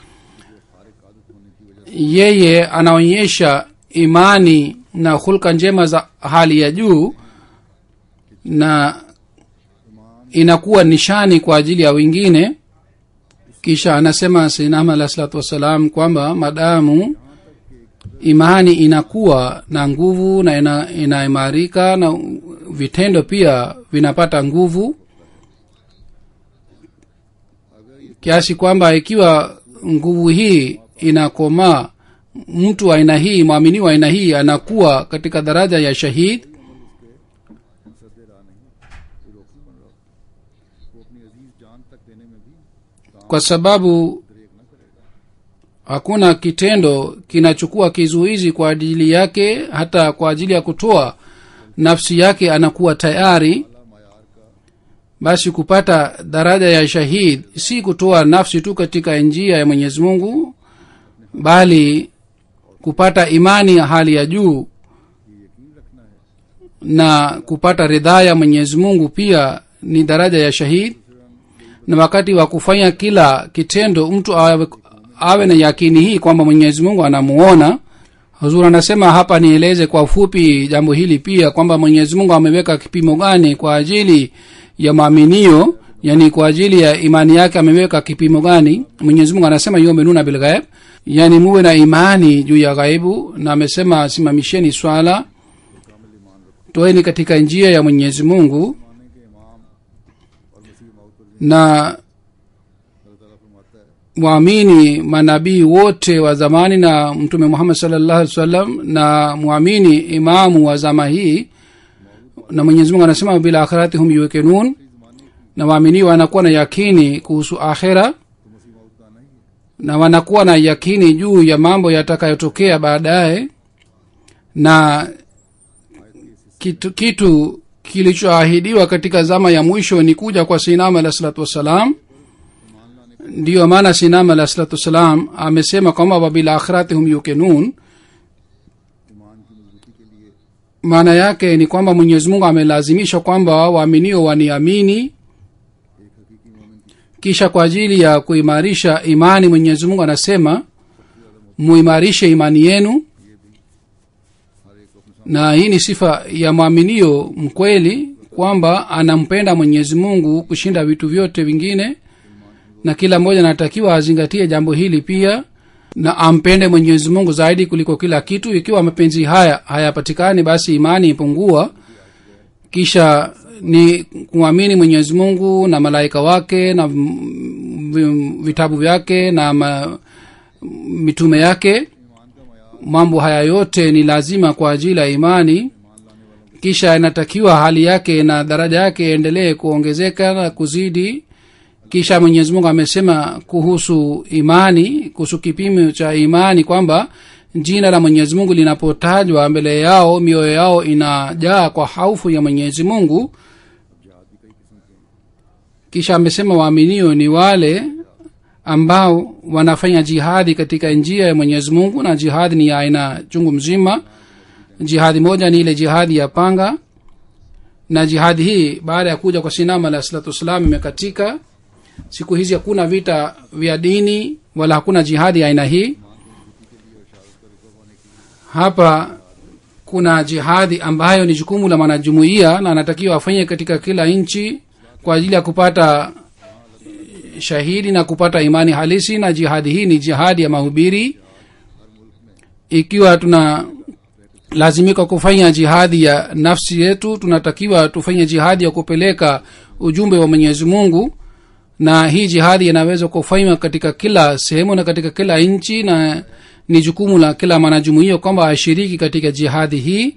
yeye anaonyesha imani na hulka njema za hali ya juu na inakuwa nishani kwa ajili ya wengine kisha anasema sinama alah salatu wassalam kwamba madamu imani inakuwa na nguvu na ina, inaimarika na vitendo pia vinapata nguvu kiasi kwamba ikiwa nguvu hii inakomaa mtu wa aina hii mwamini wa aina hii anakuwa katika daraja ya shahid सदे रहा नहीं कोई रोक नहीं बन रहा वो अपनी अजीज जान तक देने में भी kwa sababu ब्रेक न करेगा hakuna kitendo kinachukua kizuizi kwa ajili yake hata kwa ajili ya kutoa nafsi yake anakuwa tayari अला मायार का basi kupata daraja ya shahid si kutoa nafsi tu katika njia ya mwenyezi mungu bali kupata imani ya hali ya juu ये यकीन रखना है na kupata ridhaa ya mwenyezi mungu pia ni daraja ya shahid na wakati wa kufanya kila kitendo mtu awe, awe na yakini hii kwamba mwenyezi mungu anamuona huzur anasema hapa nieleze kwa ufupi jambo hili pia kwamba mwenyezi mungu ameweka kipimo gani kwa ajili ya maaminio yani kwa ajili ya imani yake ameweka kipimo gani mwenyezi mungu anasema yuminuna bilghaib yani muwe na imani juu ya ghaibu na amesema simamisheni swala toeni katika njia ya mwenyezi mungu माने के इमाम और मसीह मौत पर na अल्लाह ताला फरमाता है waamini manabii wote wa zamani na mtume muhammad salllahu alih wasallam na mwamini imamu wa zama hii na mwenyezi mungu anasema bila akhirati hum yukinun na waaminio wanakuwa na yakini kuhusu akhira तो मसीह मौत का नहीं है na wanakuwa na yakini juu ya mambo yatakayotokea baadaye na kitu, kitu kilichoahidiwa katika zama ya mwisho ni kuja kwa sinama alah salatu wassalam ndiyo maana sinama alah salatu wassalam amesema kwamba wabilakhirati hum yukinun ईमान की मजबूती के लिए maana yake ni kwamba mwenyezi mungu amelazimisha kwamba waaminio waniamini एक हकीकी मोमिन की kisha kwa ajili ya kuimarisha imani mwenyezi mungu anasema muimarishe imani yenu हर एक को अपने na hii ni sifa ya mwaminio mkweli kwamba anampenda mwenyezi mungu kushinda vitu vyote vingine na kila mmoja anatakiwa azingatie jambo hili pia na ampende mwenyezi mungu zaidi kuliko kila kitu ikiwa mapenzi haya hayapatikani basi imani ipungua kisha ni kuamini mwenyezi mungu na malaika wake na mm, vi- vitabu vyake na ma, mitume yake ईमान का मैार mambo haya yote ni lazima kwa ajili ya imani kisha inatakiwa hali yake na daraja yake endelee kuongezeka na kuzidi kisha mwenyezi mungu amesema kuhusu imani kuhusu kipimo cha imani kwamba jina la mwenyezi mungu linapotajwa mbele yao mioyo yao inajaa kwa haufu ya mwenyezi mungu kisha amesema waaminio ni wale ambao wanafanya jihadi katika njia ya mwenyezi mungu na jihadi ni ya aina chungu mzima jihadi moja ni ile jihadi ya panga na jihadi hii baada ya kuja kwa sinama alah salatu wassalam imekatika siku hizi hakuna vita vya dini wala hakuna jihadi ya aina hii hapa kuna jihadi ambayo ni jukumu la mwanajumuiya na anatakiwa afanye katika kila nchi kwa ajili ya kupata shahidi na kupata imani halisi na jihadi hii ni jihadi ya mahubiri ikiwa tuna lazimika kufanya jihadi ya nafsi yetu tunatakiwa tufanye jihadi ya kupeleka ujumbe wa mwenyezi mungu na hii jihadi inaweza kufanywa katika kila sehemu na katika kila nchi na ni jukumu la kila mwanajumuia kwamba ashiriki katika jihadi hii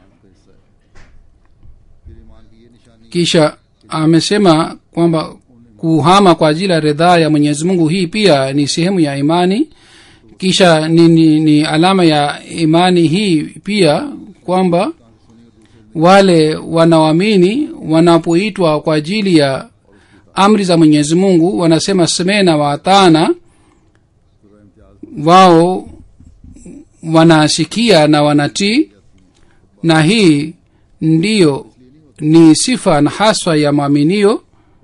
फिर ईमान की ये निशानी kisha amesema kwamba kuhama kwa ajili ya ridhaa ya mwenyezi mungu hii pia ni sehemu ya imani kisha ni, ni, ni alama ya imani hii pia kwamba wale wanaoamini wanapoitwa kwa ajili ya amri za mwenyezi mungu wanasema semena waatana wao wanasikia na wanatii na hii ndiyo ni sifa na haswa ya mwaminio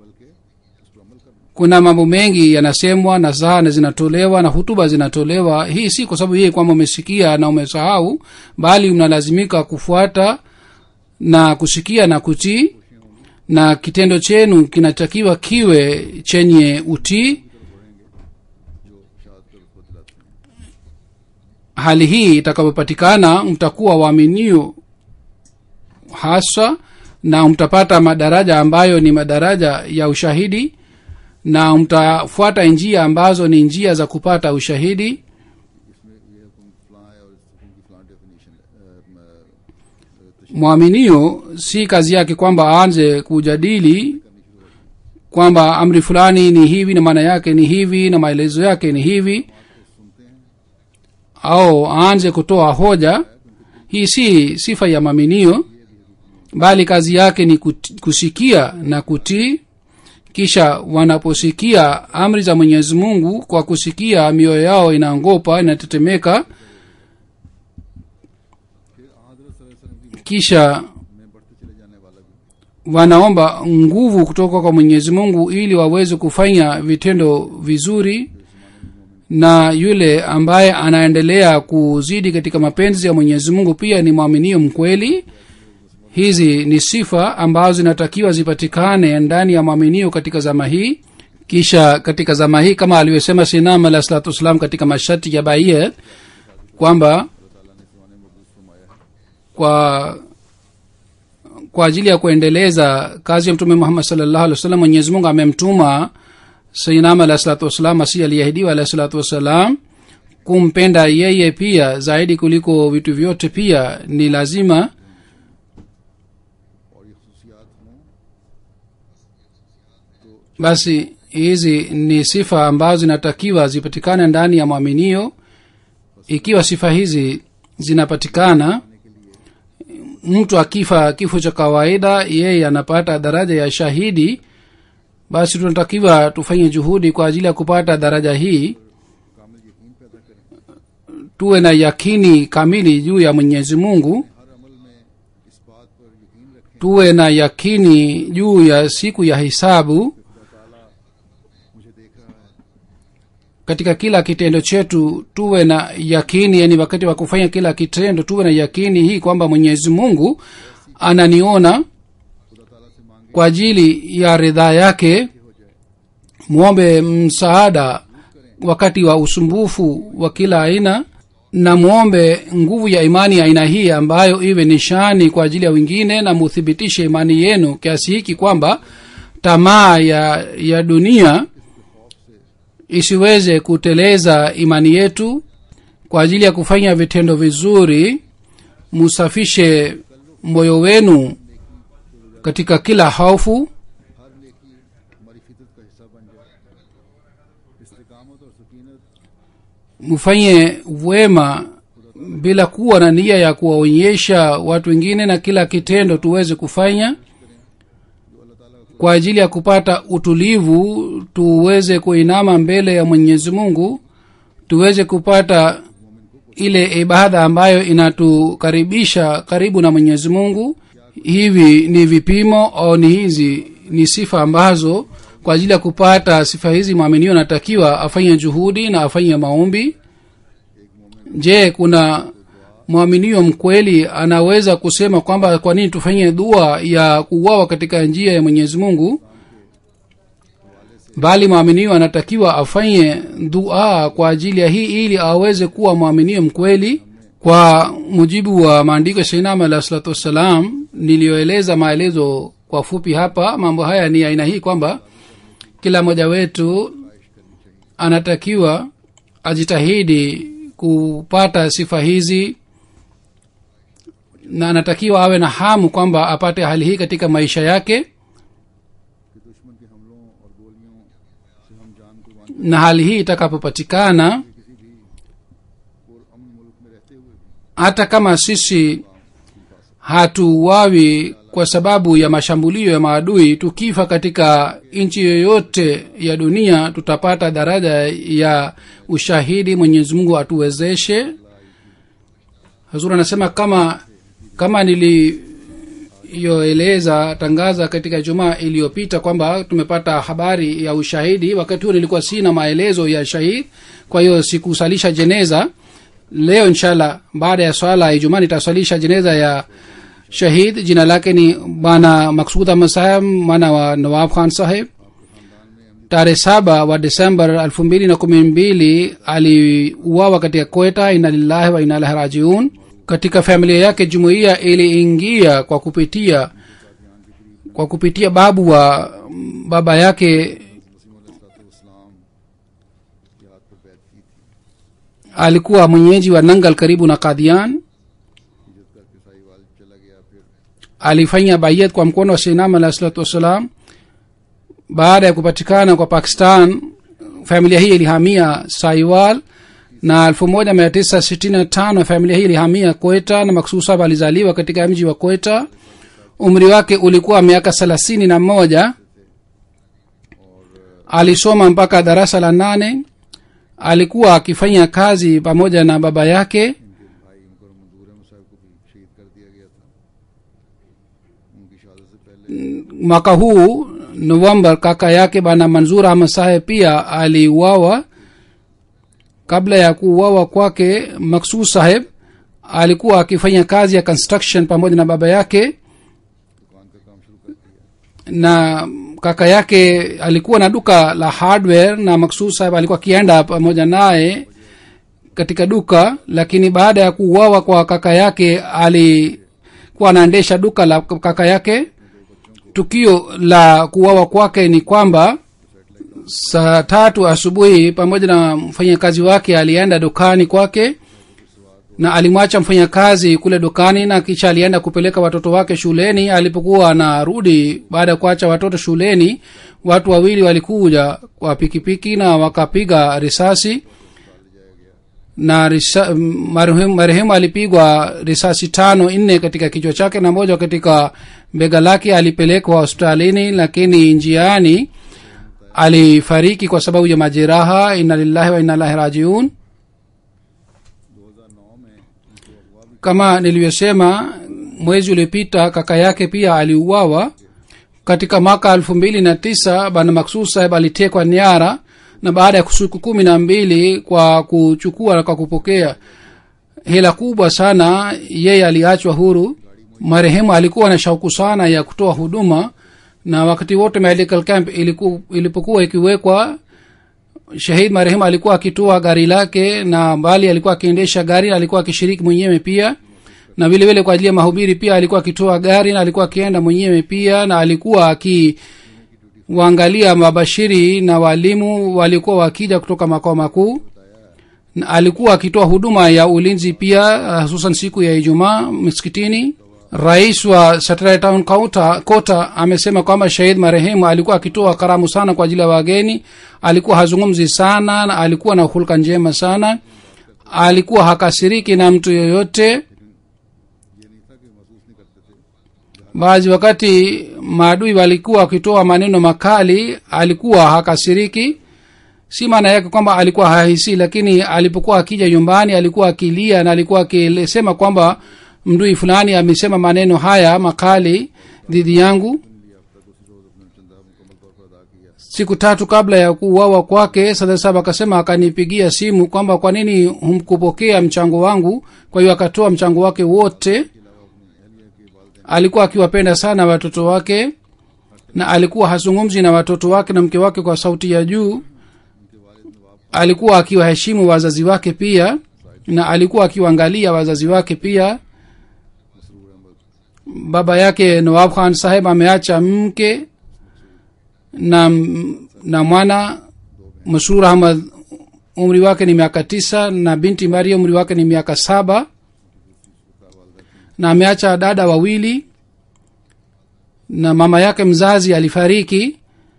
kuna mambo mengi yanasemwa na sahana zinatolewa na hutuba zinatolewa hii si kwa sababu yeye kwamba umesikia na umesahau bali unalazimika kufuata na kusikia na kutii na kitendo chenu kinatakiwa kiwe chenye utii जो शहादत का रुतबा दिलाते हैं hali hii itakapopatikana mtakuwa waaminio hasa na mtapata madaraja ambayo ni madaraja ya ushahidi na mtafuata njia ambazo ni njia za kupata ushahidi इसमें ये हुक्म फलां है और इस हुक्म की फलां definition mwaminio si kazi yake kwamba aanze kujadili kwamba amri fulani ni hivi na maana yake ni hivi na maelezo yake ni hivi au aanze kutoa hoja hii si sifa ya mwaminio bali kazi yake ni kuti- kusikia na kutii kisha wanaposikia amri za mwenyezi mungu kwa kusikia mioyo yao inaangopa inatetemeka फिर हजरत सल्लल्लाहु अलैहि वसल्लम की kisha में बढ़ते चले जाने वाला भी wanaomba nguvu kutoka kwa mwenyezi mungu ili waweze kufanya vitendo vizuri na yule ambaye anaendelea kuzidi katika mapenzi ya mwenyezi mungu pia ni mwaminio mkweli hizi ni sifa ambazo zinatakiwa zipatikane ndani ya mwaminio katika zama hii kisha katika zama hii kama alivyosema sinam alah salatu wassalam katika masharti ya baiyat kwamba kwa kwa ajili ya kuendeleza kazi ya mtume muhammad salllahu alih wasallam mwenyezi mungu amemtuma sainam alah salatu wassalam asi aliyeahidiwa alah salatu wassalam kumpenda yeye pia zaidi kuliko vitu vyote pia ni lazima और ये खसूसियात हों basi hizi ni sifa ambazo zinatakiwa zipatikane ndani ya mwaminio ikiwa sifa hizi zinapatikana mtu akifa kifo cha kawaida yeye anapata daraja ya shahidi basi tunatakiwa tufanye juhudi kwa ajili ya kupata daraja hii कामिल यकीन पैदा करें tuwe na yakini kamili juu ya mwenyezi mungu हर अमल में इस बात पर यकीन रखें tuwe na yakini juu ya siku ya hisabu खुदा ताला मुझे देख रहा है katika kila kitendo chetu tuwe na yakini yani wakati wa kufanya kila kitendo tuwe na yakini hii kwamba mwenyezi mungu ananiona खुदा ताला से मांगे kwa ajili ya ridhaa yake हो जाए mwombe msaada wakati wa usumbufu wa kila aina na mwombe nguvu ya imani ya aina hii ambayo iwe nishani kwa ajili ya wengine na muthibitishe imani yenu kiasi hiki kwamba tamaa ya ya dunia isiweze kuteleza imani yetu kwa ajili ya kufanya vitendo vizuri musafishe moyo wenu katika kila hofu हर नेकी हमारी फितरत का हिस्सा बन जाए इस्तिकामत और सकीनत mfanye wema bila kuwa na nia ya kuwaonyesha watu wengine na kila kitendo tuweze kufanya kwa ajili ya kupata utulivu tuweze kuinama mbele ya mwenyezi mungu tuweze kupata ile ibada ambayo inatukaribisha karibu na mwenyezi mungu hivi ni vipimo au ni hizi ni sifa ambazo kwa ajili ya kupata sifa hizi mwaminio anatakiwa afanye juhudi na afanye maombi je kuna mwaminio mkweli anaweza kusema kwamba kwa nini tufanye dua ya kuuawa katika njia ya mwenyezi mungu bali mwaminio anatakiwa afanye dua kwa ajili ya hii ili aweze kuwa mwaminio mkweli kwa mujibu wa maandiko ya sainam alah salatu wassalam niliyoeleza maelezo kwa fupi hapa mambo haya ni aina hii kwamba kila mmoja wetu anatakiwa ajitahidi kupata sifa hizi na anatakiwa awe na hamu kwamba apate hali hii katika maisha yake कि दुश्मन के हमलों और गोलियों से हम जान कुर्बान na hali hii itakapopatikana किसी भी और अमन मुल्क में रहते हुए भी hata kama sisi hatuwawi kwa sababu ya mashambulio ya maadui tukifa katika nchi yoyote ya dunia tutapata daraja ya ushahidi mwenyezi mungu atuwezeshe hazur anasema kama kama niliyoeleza tangaza katika jumaa iliyopita kwamba tumepata habari ya ushahidi wakati huo nilikuwa sina maelezo ya shahid kwa hiyo sikusalisha jeneza leo inshallah baada ya swala ya ijumaa nitaswalisha jeneza ya shahid jina lake ni bwana maksud ahmad saheb mwana wa nawab khan saheb tarehe saba wa desembar elfu mbili na kumi mbili aliuawa katika kweta ina lillahi wa ina ilahi rajiun katika familia yake jumuiya iliingia kwa kupitia kwa kupitia babu wa baba yake इस्लाम के हाथ पर बैत की थी alikuwa mwenyeji wa nangal karibu na kadhian हिजरत करके साहिवाल चला गया फिर alifanya bayat kwa mkono wa seinam alahi salatu wassalam baada ya kupatikana kwa pakistan familia hii ilihamia saiwal na 1965 familia hii ilihamia kweta na maksusab alizaliwa katika mji wa kweta umri wake ulikuwa miaka thelathini na moja alisoma mpaka darasa la nane alikuwa akifanya kazi pamoja na baba yake भाई मुकर मंजूर अहमद साहब को भी शहीद कर दिया गया था उनकी शहादत से पहले mwaka huu novemba kaka yake bana manzur ahmad saheb pia aliuawa kabla ya kuuawa kwake maksud saheb alikuwa akifanya kazi ya construction pamoja na baba yake दुकान का काम शुरू कर दिया na kaka yake alikuwa na duka la hardware na maksud saheb alikuwa akienda pamoja naye katika duka lakini baada ya kuuawa kwa kaka yake alikuwa anaendesha duka la kaka yake tukio la kuuawa kwake ni kwamba saa tatu asubuhi pamoja na mfanyakazi wake alienda dukani kwake na alimwacha mfanyakazi kule dukani na kisha alienda kupeleka watoto wake shuleni alipokuwa anarudi baada ya kuacha watoto shuleni watu wawili walikuja kwa pikipiki na wakapiga risasi na risa, marehemu, marehemu alipigwa risasi tano nne katika kichwa chake na moja katika bega lake alipelekwa hospitalini lakini njiani alifariki kwa sababu ya majeraha ina lillahi wa ina ilahi rajiun 2009 में उनको अगवा भी kama nilivyosema mwezi uliopita kaka yake pia aliuawa katika mwaka elfu mbili na tisa bana maksud saheb alitekwa nyara na baada ya siku kumi na mbili kwa kuchukua na kwa kupokea hela kubwa sana yeye aliachwa huru marehemu alikuwa na shauku sana ya kutoa huduma na wakati wote medical camp iliku, ilipokuwa ikiwekwa shahid marehemu alikuwa akitoa gari lake na mbali alikuwa akiendesha gari na alikuwa akishiriki mwenyewe pia na vile vile kwa ajili ya mahubiri pia alikuwa akitoa gari na alikuwa akienda mwenyewe pia na alikuwa akiwaangalia mabashiri na walimu walikuwa wakija kutoka makao makuu na alikuwa akitoa huduma ya ulinzi pia uh, hususan siku ya ijumaa msikitini rais wa Satellite town kota, kota amesema kwamba shahid marehemu alikuwa akitoa karamu sana kwa ajili ya wageni alikuwa hazungumzi sana na alikuwa na hulka njema sana alikuwa hakasiriki na mtu yoyote ये नहीं था कि महसूस नहीं करते थे baadhi wakati maadui walikuwa wakitoa maneno makali alikuwa hakasiriki si maana yake kwamba alikuwa hahisi lakini alipokuwa akija nyumbani alikuwa akilia na alikuwa akisema kwamba mdui fulani amesema maneno haya makali dhidi yangu लिया अब तक उसी रोज अपना चंदा मुकम्मल तौर पर अदा किया siku tatu kabla ya kuuawa kwake sadasab akasema akanipigia simu kwamba kwa nini humkupokea mchango wangu kwa hiyo akatoa mchango wake wote alikuwa akiwapenda sana watoto wake na alikuwa hazungumzi na watoto wake na mke wake kwa sauti ya juu alikuwa akiwaheshimu wazazi wake pia na alikuwa akiwaangalia wazazi wake pia baba yake nawab khan saheb ameacha mke na na mwana masrur ahmad umri wake ni miaka tisa na binti maria umri wake ni miaka saba na ameacha dada wawili na mama yake mzazi alifariki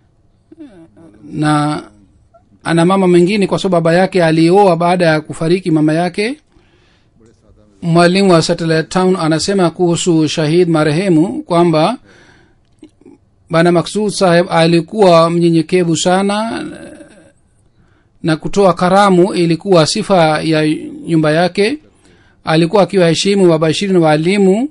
na ana mama mwingine kwa sababu baba yake alioa baada ya kufariki mama yake mwalimu wa satellite town anasema kuhusu shahid marehemu kwamba bana maksud saheb alikuwa mnyenyekevu sana na kutoa karamu ilikuwa sifa ya nyumba yake alikuwa akiwaheshimu wabashiri na waalimu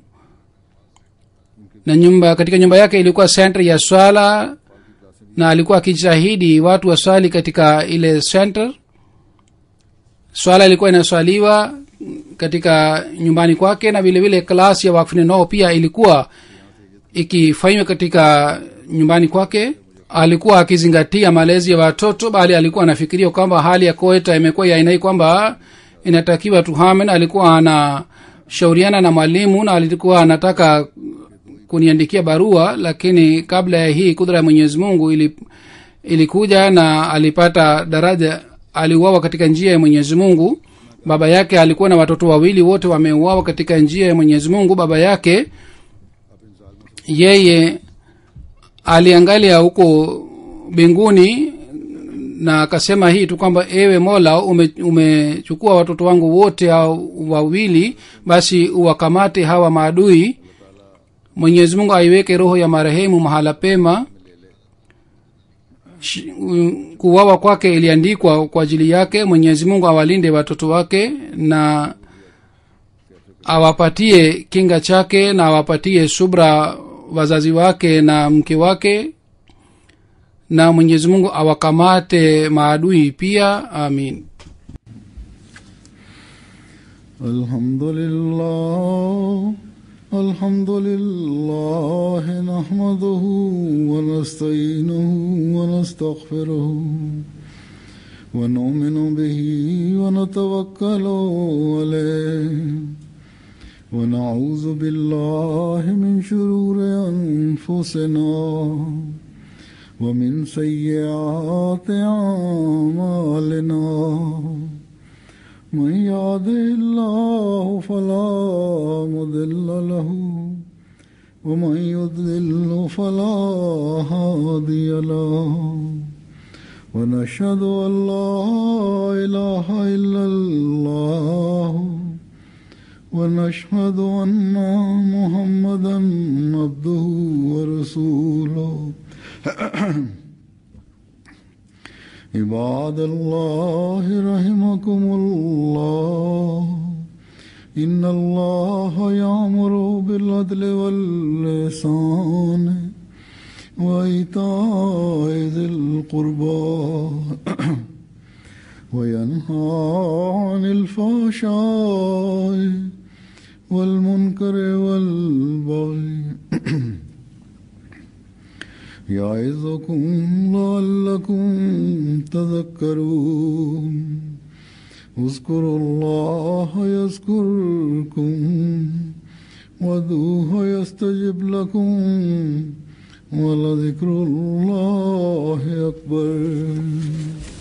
na nyumba katika nyumba yake ilikuwa center ya swala na alikuwa akijitahidi watu waswali katika ile center swala ilikuwa inaswaliwa katika nyumbani kwake na vile vile klasi ya wakfini nao pia ilikuwa ikifanywa katika nyumbani kwake alikuwa akizingatia malezi ya watoto bali alikuwa anafikiria kwamba hali ya koeta imekuwa ya aina hii kwamba inatakiwa tuhamen alikuwa anashauriana na mwalimu na alikuwa anataka kuniandikia barua lakini kabla ya hii kudra ya mwenyezi mungu ili, ilikuja na alipata daraja aliuawa katika njia ya mwenyezi mungu baba yake alikuwa na watoto wawili wote wameuawa katika njia ya mwenyezi mungu baba yake yeye aliangalia huko mbinguni na akasema hii tu kwamba ewe mola umechukua ume watoto wangu wote au wawili basi uwakamate hawa maadui mwenyezi mungu aiweke roho ya marehemu mahala pema kuwawa kwake iliandikwa kwa ajili yake mwenyezi mungu awalinde watoto wake na awapatie kinga chake na awapatie subra wazazi wake na mke wake na mwenyezi mungu awakamate maadui pia amin alhamdulillah الحمد لله نحمده ونستعينه ونستغفره ونؤمن به ونتوكل عليه ونعوذ بالله من شرور انفسنا ومن سيئات اعمالنا من يهده الله فلا مضل له ومن يضلل فلا هادي له ونشهد ان لا اله الا الله ونشهد ان محمدا عبده ورسوله عباد الله رحمكم الله إن الله يأمر بالعدل واللسان وإيتاء ذي القربى وينهى عن الفحشاء والمنكر والبغي يعظكم لعلكم تذكرون اذكروا الله يذكركم وادعوه يستجب لكم ولذكر الله أكبر